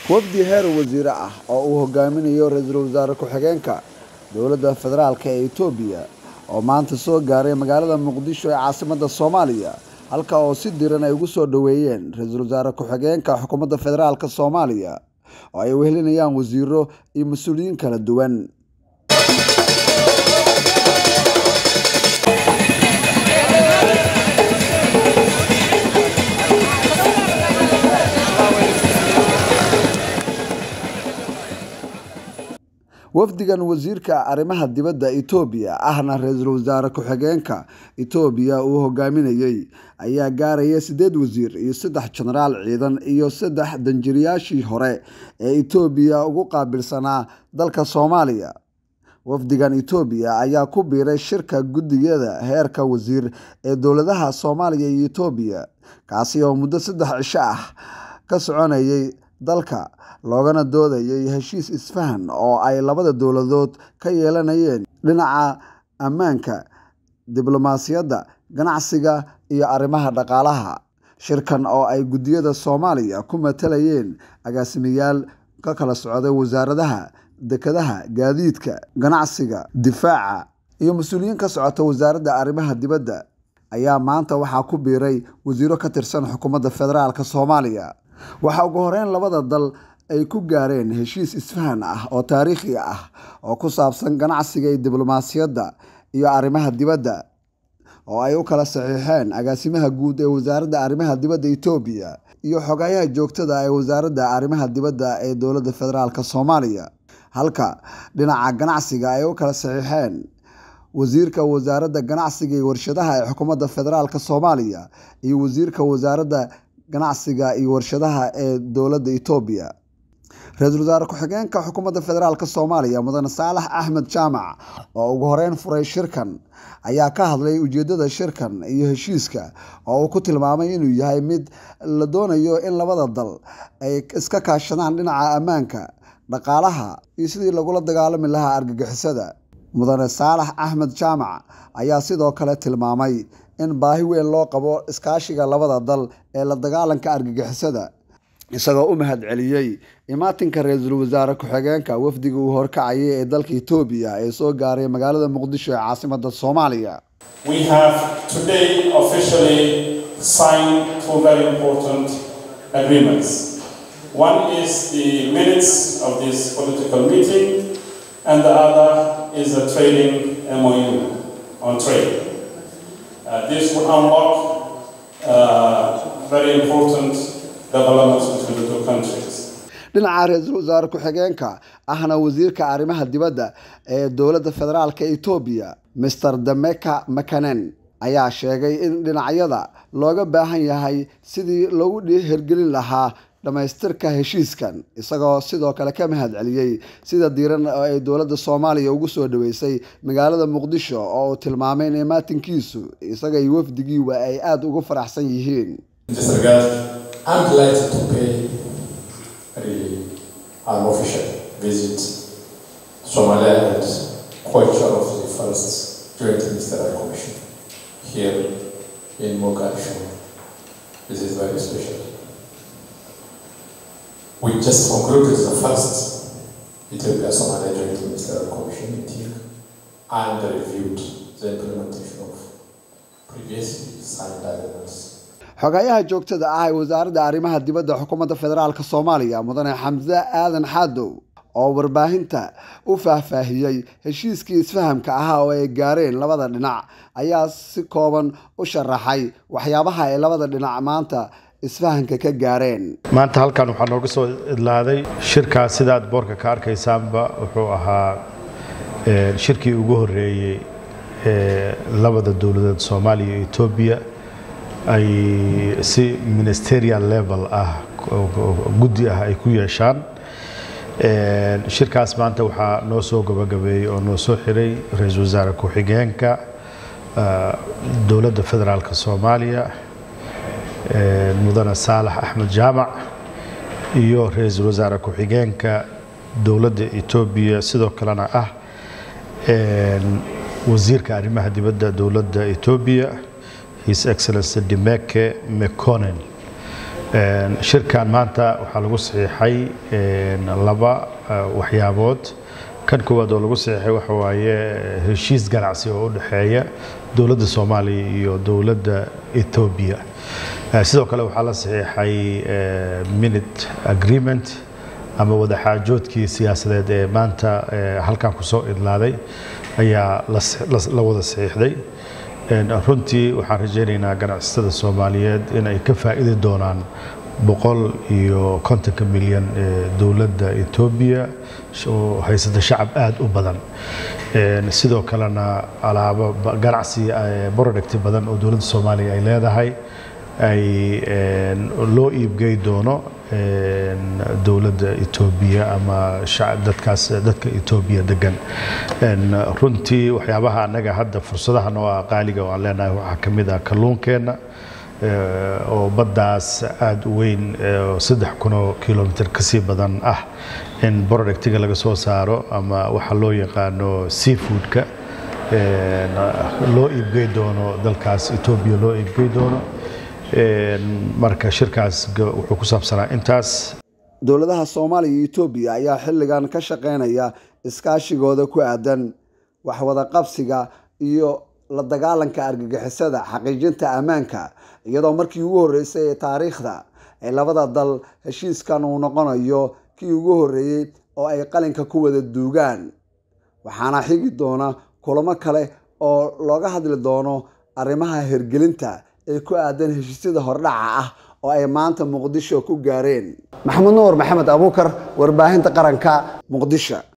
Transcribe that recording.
wafdi heer wasiire ah oo uu hogaaminayo ra-iisul wasaare ku-xigeenka dowladda federaalk ee etoobiya oo maanta soo gaaray magaalada muqdisho ee caasimadda soomaaliya halka oo si diran ay ugu soo dhoweeyeen ra-iisul wasaare ku-xigeenka xukuumadda federaalk soomaaliya oo ay wehelinayaan wasiiro iyo mas-uuliyiin kala duwan wafdigan wasiirka arrimaha dibadda etoobiya ahna ra-iisul wasaare ku-xigeenka etoobiya uu hogaaminayey ayaa gaaraya siddeed wasiir iyo saddex jenaraal ciidan iyo saddex danjiriyaashii hore ee etoobiya ugu qaabilsanaa dalka soomaaliya wafdigan etoobiya ayaa ku biiray shirka guddigada heerka wasiir ee dowladaha soomaaliya iyo etoobiya kaasi oo muddo saddex cisho ah ka soconayay dalka loogana doodayay heshiis isfahan oo ay labada dowladood ka yeelanayeen dhinaca ammaanka diblomaasiyadda ganacsiga iyo arrimaha dhaqaalaha shirkan oo ay guddiyada soomaaliya ku matalayeen agaasimayaal ka kala socday wasaaradaha dekedaha gaadiidka ganacsiga difaaca iyo mas-uuliyiin ka socota wasaaradda arrimaha dibadda ayaa maanta waxaa ku biiray wasiiro ka tirsan xukuumadda federaalk soomaaliya waxaa ugu horeyn labada dal ay ku gaareen heshiis isfahan ah oo taariikhi ah oo ku saabsan ganacsiga iyo diblomaasiyadda iyo arrimaha dibadda oo ay u kala saxiixeen agaasimaha guud ee wasaaradda arrimaha dibadda etoobiya iyo xogayaha joogtada ee wasaaradda arrimaha dibadda ee dowladda federaalk soomaaliya halka dhinaca ganacsiga ay u kala saxiixeen wasiirka wasaaradda ganacsiga iyo warshadaha ee xukuumadda federaalk soomaaliya iyo wasiirka wasaaradda ganacsiga iyo warshadaha ee dowladda etoobiya ra-iisul wasaare ku-xigeenka xukuumadda federaalk soomaaliya mudane saalax axmed jaamac oo ugu horeyn furay shirkan ayaa ka hadlay ujeedada shirkan iyo heshiiska oo uu ku tilmaamay inuu yahay mid la doonayo in labada dal ay iska kaashadaan dhinaca ammaanka dhaqaalaha iyo sidii lagula dagaalami lahaa argagixisada mudane saalax axmed jaamac ayaa sidoo kale tilmaamay in baahi weyn loo qabo iskaashiga labada dal ee la dagaalanka argagixisada isagoo u mahad celiyey imaatinka ra-iisul wasaare ku-xigeenka wafdiga uu horkacayay ee dalka etoobiya ee soo gaaray magaalada muqdisho ee caasimadda soomaaliya We have today officially signed two very important agreements. One is the minutes of this political meeting, and the other is a trading MOU on trade. Uh, this will unlock uh, very important developments between the two countries. dhinaca ra-iisul wasaare ku-xigeenka ahna wasiirka arrimaha dibadda ee dowladda federaalk etoobiya master dameka makanen ayaa sheegay in dhinacyada looga baahan yahay sidii loogu hergelin lahaa dhammaystirka heshiiskan isagoo sidoo kale ka mahad celiyey sida diiran oo ay dowladda soomaaliya ugu soo dhaweysay magaalada muqdisho oo uu tilmaamay in imaatinkiisu isaga iyo wafdigiiba ay aada ugu faraxsan yihiin I'm delighted to pay really an official visit Somalia and co-chair of the first Joint Ministerial Commission here in Mogadishu. This is very special. We just concluded the first Ethiopia Somalia Joint Ministerial Commission meeting and reviewed the implementation of previously signed agreements. xogayaha joogtada ah ee wasaaradda arrimaha dibadda xukuumadda federaalk soomaaliya mudane xamse aadan xaadow oo warbaahinta u faahfaahiyey heshiiskii isfahamka ahaa oo ay gaareen labada dhinac ayaa si kooban u sharaxay waxyaabaha ay labada dhinac maanta isfahanka ka gaareen maanta halkan waxaa nooga soo idlaaday shirkaas sidaad boorka ka arkaysaanba wuxuu ahaa shirkii ugu horeeyey ee labada dowladeed soomaaliya iyo etoobiya ay si ministerial level ah guddi ah ay ku yeeshaan shirkaas maanta waxaa noo soo gabagabeeyey oo noo soo xiray ra-iisul wasaare ku-xigeenka dowladda federaalk soomaaliya mudane saalax axmed jaamac iyo ra-iisul wasaare ku-xigeenka dowladda etoobiya sidoo kalena ah wasiirka arrimaha dibadda dowladda etoobiya his excellency dimeke meconen shirkan maanta waxaa lagu saxiixay laba waxyaabood kan koowaad oo lagu saxiixay waxa waaye heshiis ganacsi oo u dhexeeya dowladda soomaaliya iyo dowladda etoobiya sidoo kale waxaa la saxiixay minute agreement ama wadaxaajoodkii siyaasadeed ee maanta halkan kusoo idlaaday ayaa la wada saxiixday runtii waxaan rajaynaynaa ganacsatada soomaaliyeed in ay ka faa'iidi doonaan boqol iyo kontonka milyan ee dowladda etoobiya oo haysata shacab aada u badan sidoo kalena alaabo ganacsi producti badan oo dowladda soomaaliya ay leedahay ay loo iibgey doono dowladda etoobiya ama dadkaas dadka etoobiya degan runtii waxyaabaha annaga hadda fursadaha noo ah qaaliga oo aan leenahay waxaa ka mid ah kalluunkeenna oo baddaas aada u weyn oo saddex kunoo kilomitr kasii badan ah in productiga laga soo saaro ama waxa loo yaqaano seafoodka loo iibgey doono dalkaas etoobiya loo iibgey doono marka shirkaas wuxuu ku saabsanaa intaas dowladaha soomaaliya iyo etoobiya ayaa xilligan ka shaqeynaya iskaashigooda ku aadan waxwada qabsiga iyo la dagaalanka argagixisada xaqiijinta ammaanka iyadoo markii ugu horreysay ee taariikhda ee labada dal heshiiskan uu noqonayo kii ugu horreeyey oo ay qalinka ku wada duugaan waxaana xigi doona kulamo kale oo looga hadli doono arrimaha hirgelinta ee ku aadan heshiisyada hordhaca ah oo ay maanta muqdisho ku gaareen maxamed nuur maxamed abuukar warbaahinta qaranka muqdisho